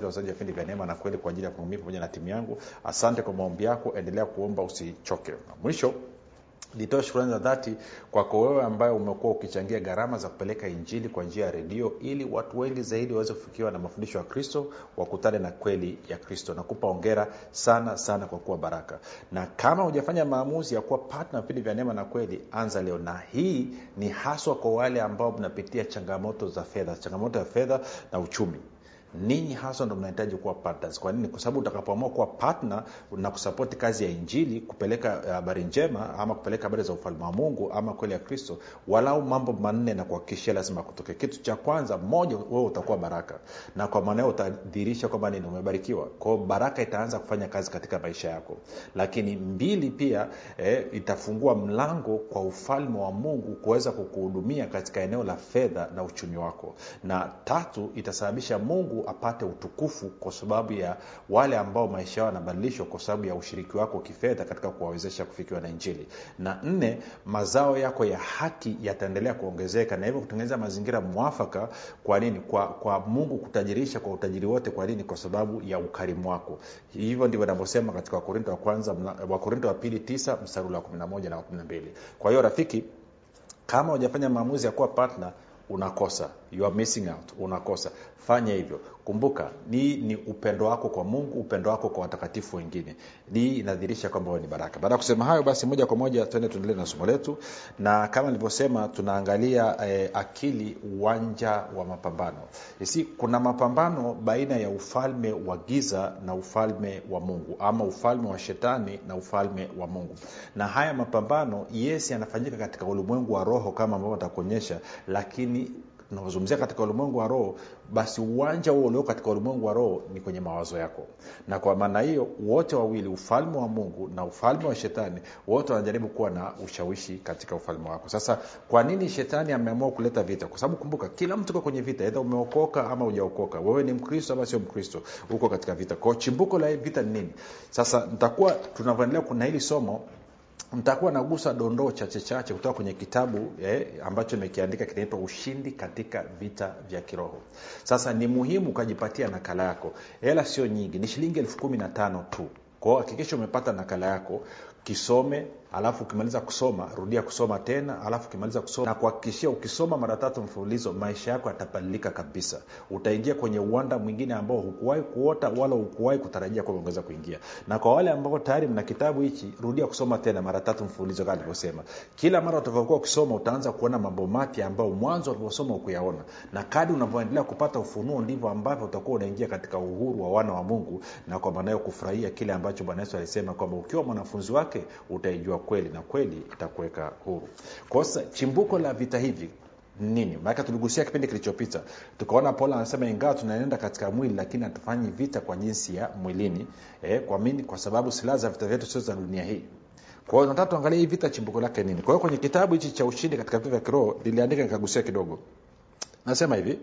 ajili ya wazaji wa vipindi vya neema na kweli kwa ajili ya kuumia pamoja na timu yangu asante kwa maombi yako endelea kuomba usichoke mwisho nitoe shukrani za dhati kwako wewe ambaye umekuwa ukichangia gharama za kupeleka injili kwa njia ya redio ili watu wengi zaidi waweze kufikiwa na mafundisho ya kristo wakutane na kweli ya kristo nakupa ongera sana sana kwa kuwa baraka na kama hujafanya maamuzi ya kuwa patna vipindi vya neema na kweli anza leo na hii ni haswa kwa wale ambao mnapitia changamoto za fedha changamoto ya fedha na uchumi ninyi haswa ndo mnahitaji kuwa partners kwa nini kwa sababu utakapoamua kuwa partner na kusapoti kazi ya injili kupeleka habari njema ama kupeleka habari za ufalme wa mungu ama kweli ya kristo walau mambo manne na kuhakikishia lazima kutoke kitu cha kwanza moja wewe utakuwa baraka na kwa maana utadhihirisha kwamba nini umebarikiwa kwao baraka itaanza kufanya kazi katika maisha yako lakini mbili pia eh, itafungua mlango kwa ufalme wa mungu kuweza kukuhudumia katika eneo la fedha na uchumi wako na tatu itasababisha mungu apate utukufu kwa sababu ya wale ambao maisha yao yanabadilishwa kwa sababu ya ushiriki wako kifedha katika kuwawezesha kufikiwa na injili na nne mazao yako ya haki yataendelea kuongezeka na hivyo kutengeneza mazingira mwafaka kwa nini kwa, kwa mungu kutajirisha kwa utajiri wote kwa nini kwa sababu ya ukarimu wako hivyo ndivyo navyosema katika wakorinto wa kwanza wakorinto wa pili tisa mstari wa 11 na 12 kwa hiyo rafiki kama hujafanya maamuzi ya kuwa partner unakosa you are missing out unakosa fanya hivyo kumbuka ni ni upendo wako kwa mungu upendo wako kwa watakatifu wengine hii inadhirisha kwamba wewe ni baraka baada ya kusema hayo basi moja kwa moja tuende tuendelee na somo letu na kama nilivyosema tunaangalia eh, akili uwanja wa mapambano si kuna mapambano baina ya ufalme wa giza na ufalme wa mungu ama ufalme wa shetani na ufalme wa mungu na haya mapambano yes yanafanyika katika ulimwengu wa roho kama ambavyo atakuonyesha lakini tunazungumzia katika ulimwengu wa roho basi uwanja huo ulio katika ulimwengu wa roho ni kwenye mawazo yako na kwa maana hiyo wote wawili ufalme wa mungu na ufalme wa shetani wote wanajaribu kuwa na ushawishi katika ufalme wako sasa kwa nini shetani ameamua kuleta vita kwa sababu kumbuka kila mtu uko kwenye vita edha umeokoka ama ujaokoka wewe ni mkristo ama sio mkristo uko katika vita kwao chimbuko la vita ni nini sasa nitakuwa tunavyoendelea kuna hili somo nitakuwa nagusa dondoo chache chache kutoka kwenye kitabu eh, ambacho nimekiandika kinaitwa ushindi katika vita vya kiroho sasa ni muhimu ukajipatia nakala yako hela sio nyingi ni shilingi elfu kumi na tano tu kwao hakikisha umepata nakala yako kisome alafu ukimaliza kusoma rudia kusoma tena alafu ukimaliza kusoma na kuhakikishia ukisoma mara tatu mfululizo maisha yako yatabadilika kabisa utaingia kwenye uwanda mwingine ambao hukuwahi kuota wala hukuwahi kutarajia kwamba ungeweza kuingia na kwa wale ambao tayari mna kitabu hichi rudia kusoma tena mara tatu mfululizo kama nilivyosema kila mara utavyokuwa ukisoma utaanza kuona mambo mapya ambayo mwanzo ulivyosoma ukuyaona na kadi unavyoendelea kupata ufunuo ndivyo ambavyo utakuwa unaingia katika uhuru wa wana wa mungu na kwa maanayo kufurahia kile ambacho bwana yesu alisema kwamba ukiwa mwanafunzi wake utaijua kweli na kweli itakuweka huru kosa chimbuko la vita hivi nini maanake tuligusia kipindi kilichopita tukaona paulo anasema ingawa tunaenda katika mwili lakini hatufanyi vita kwa jinsi ya mwilini eh, kwa mini kwa sababu silaha za vita vyetu sio za dunia hii kwa hiyo nataka tuangalie hii vita chimbuko lake nini kwa hiyo kwenye kitabu hichi cha ushindi katika vita vya kiroho niliandika nikagusia kidogo nasema hivi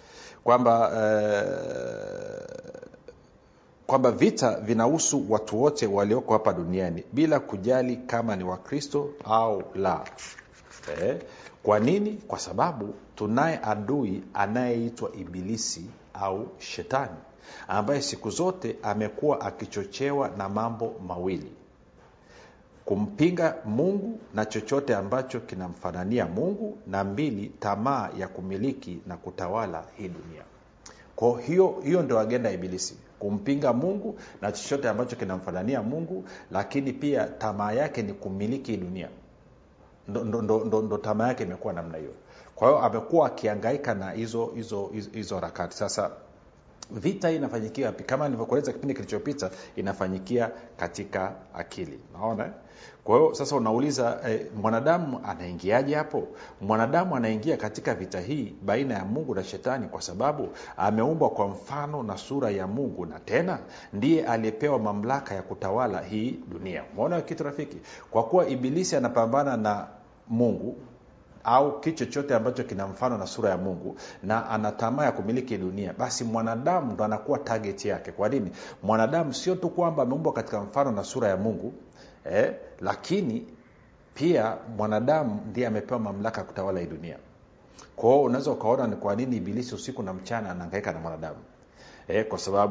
kwamba eh, kwamba vita vinahusu watu wote walioko hapa duniani bila kujali kama ni wakristo au la eh? kwa nini kwa sababu tunaye adui anayeitwa ibilisi au shetani ambaye siku zote amekuwa akichochewa na mambo mawili kumpinga mungu na chochote ambacho kinamfanania mungu na mbili tamaa ya kumiliki na kutawala hii dunia kwao hiyo hiyo ndio agenda ya ibilisi kumpinga mungu na chochote ambacho kinamfanania mungu lakini pia tamaa yake ni kumiliki dunia ndo, ndo, ndo, ndo, ndo tamaa yake imekuwa namna hiyo kwa hiyo amekuwa akiangaika na hizo hizo hizo harakati sasa vita hii inafanyikia wapi kama nilivyokueleza kipindi kilichopita inafanyikia katika akili naona kwa hiyo sasa unauliza eh, mwanadamu anaingiaje hapo mwanadamu anaingia katika vita hii baina ya mungu na shetani kwa sababu ameumbwa kwa mfano na sura ya mungu na tena ndiye aliyepewa mamlaka ya kutawala hii dunia umeona kitu rafiki kwa kuwa ibilisi anapambana na mungu au kitu chochote ambacho kina mfano na sura ya mungu na ana tamaa ya kumiliki dunia basi mwanadamu ndo anakuwa target yake kwa nini mwanadamu sio tu kwamba ameumbwa katika mfano na sura ya mungu eh, lakini pia mwanadamu ndiye amepewa mamlaka ya kutawala hii dunia kwao unaweza ukaona ni kwa nini ibilisi usiku na mchana anaangaika na mwanadamu eh, kwa sababu